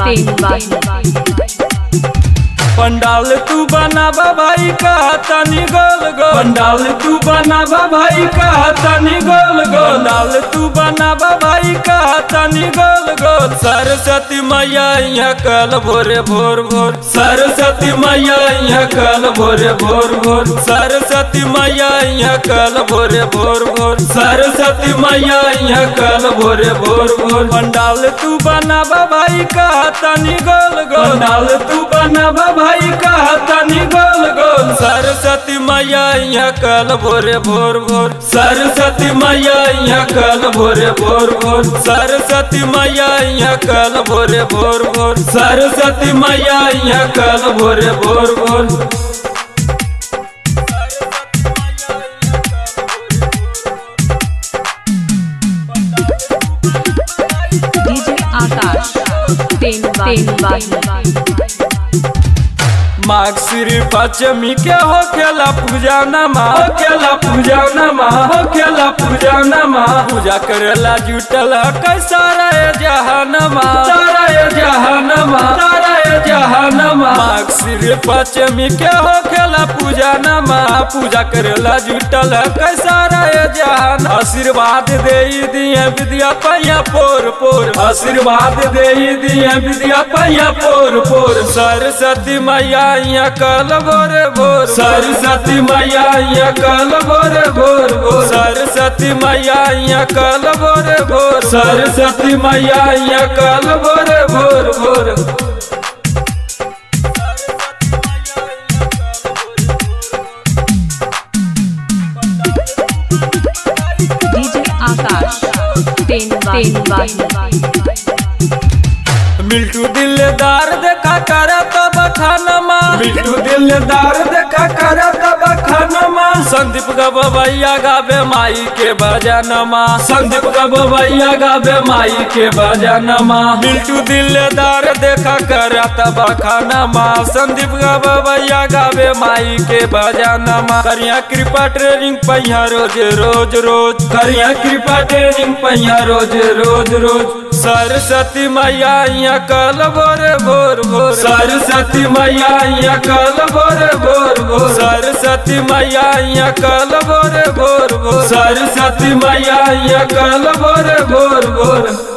तीन वाही पंडाल तू बनाबा भाई का तनी गोल गोल पंडाल तू बनाबा भाई का तनी गोल गोल पंडाल तू बनाबा भाई का तनी गोल गोल सरस्वती मैया यहाँ कल भोरे भोर भोर सरस्वती मैया यहाँ कल भोरे भोर भोर सरस्वती मैया यहाँ कल भोरे भोर भोर सरस्वती मैया यहाँ कल भोरे भोर भोर पंडाल तू बनाबा भाई का तनी गोल गोल पंडाल तू बनाबा भाई का तनी गोल गोल सरस्वती मैया यहाँ कल भोरे भोर भोर सरस्वती मैया यहाँ कल भोरे भोर भोर सरस्वती मैया यहाँ कल भोरे भोर भोर सरस्वती मैया यहाँ कल भोरे भोर भोर डीजे आकाश तीन तीन वाही माघ श्री पश्चिमी के हो खेला पूजा नमा हो खेला पूजा नमा हो खेला पूजा नमा पूजा करेला जुटल कैसा रे जहानमा सारा ये जहानमा सारा ये जहानमा माघ श्री पश्चिमी के हो खेला पूजा नमा पूजा करेला जुटल कैसा रे जहान आशीर्वाद दे दिए विद्या पैया पोर पोर आशीर्वाद दे दिए विद्या पैया पोर पोर सरस्वती मैया यहाँ कल भोर भोर सरस्वती मैया यहाँ कल भोर भोर भोर सरस्वती मैया यहाँ कल भोर भोर सरस्वती मैया यहाँ कल भोर भोर भोर डीजे आकाश तीन तीन वाही मिल्टू दिलदार देखा कर तब खानमा मिल्टू दिलदार देखा कर तब खानमा संदीप गबैया गावे माई के बजानमा संदीप गबैया गावे माई के बजानमा मिल्टू दिलदार देखा कर तब खानमा संदीप गबैया गावे माई के बजानमा करिया कृपा ट्रेनिंग पहिया रोज रोज रोज करिया कृपा ट्रेनिंग पहिया रोज रोज रोज सरस्वती मैया यहाँ कल भोर भोर भोर सरस्वती मैया यहाँ कल भोर भोर भोर सरस्वती मैया यहाँ कल भोर भोर भोर सरस्वती मैया यहाँ कल भोर भोर भोर